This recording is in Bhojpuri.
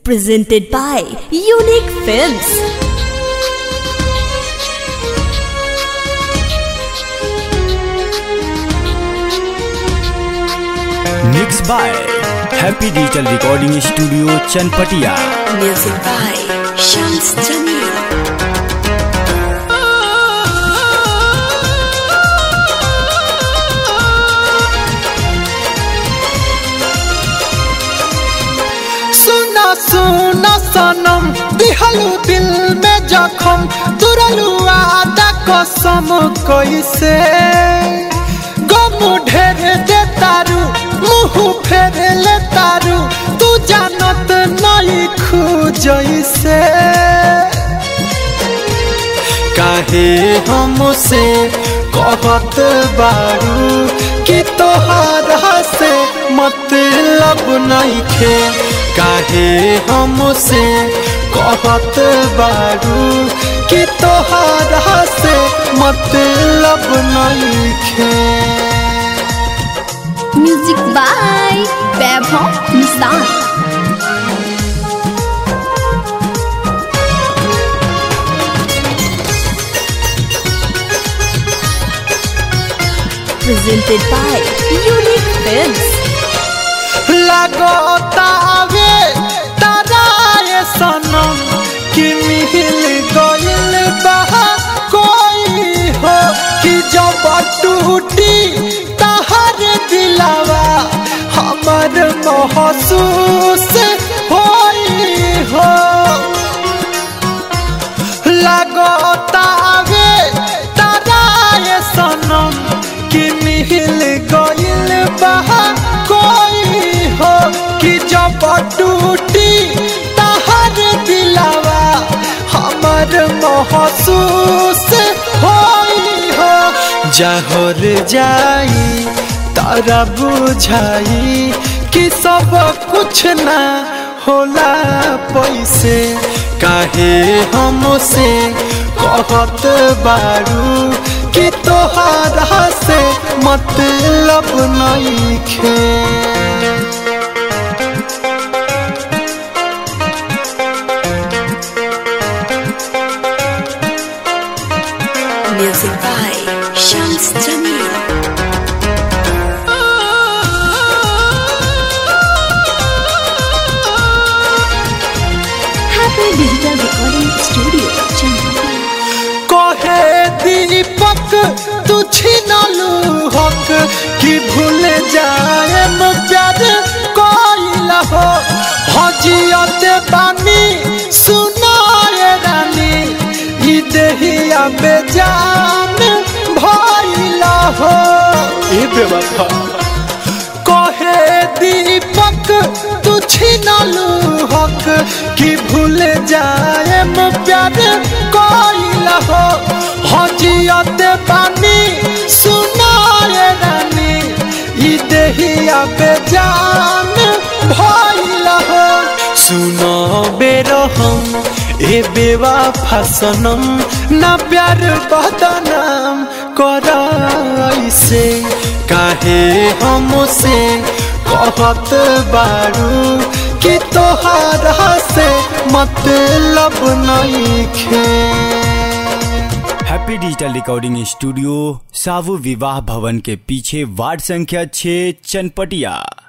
presented by Unique Films. Mix by happy digital recording studio Chanpatia Music by Shams Jamil. सुना सुना सनम दिहलू दिल में जखम तुरलू आदा कसम कैसे गम ढेर दे तारू मुंह फेर ले तारू तू जानत नहीं खू जैसे काहे हमसे कहत बारू कि तोहरा से मतलब नहीं खे काहे हमसे कहत बारू कि तोहरा से मतलब नहीं खे Music by Vaibhav Nissan. Presented by Unique Films. लगोतावे ताराए सनम कि मिल गइल बहा कोई हो कि जब टूटी तहर दिलावा हमर महसूस होई हो लगोतावे ताराए सनम कि मिल गइल बहा कोई हो कि जब टूटी तहर दिलावा हमर महसूस होई हो जहर जाई तारा बुझाई कि सब कुछ ना होला पैसे काहे हमसे कहत बारू कि तोहरा से मतलब नहीं खे Music by Shams Jamil. Happy Digital Recording Studio, Chennai. कहे दीपक तू छिनलू हक कि भूल जाए प्यार कोइल हो हजियत बानी सुनाए रानी ई देहिया बेजान भइल हो ए बेवफा कहे दीपक तू छिनलू हक कि भूल जाए प्यार कोइल हो हजियत बानी सुनाए रानी ई देहिया बेजान भइल हो सुनो बेरो हम ए बेवा फसनम ना प्यार बदनाम कर ऐसे काहे हमसे कहत बारू कि तोहरा से मतलब नहीं खे हैप्पी डिजिटल रिकॉर्डिंग स्टूडियो सावु विवाह भवन के पीछे वार्ड संख्या 6 चनपटिया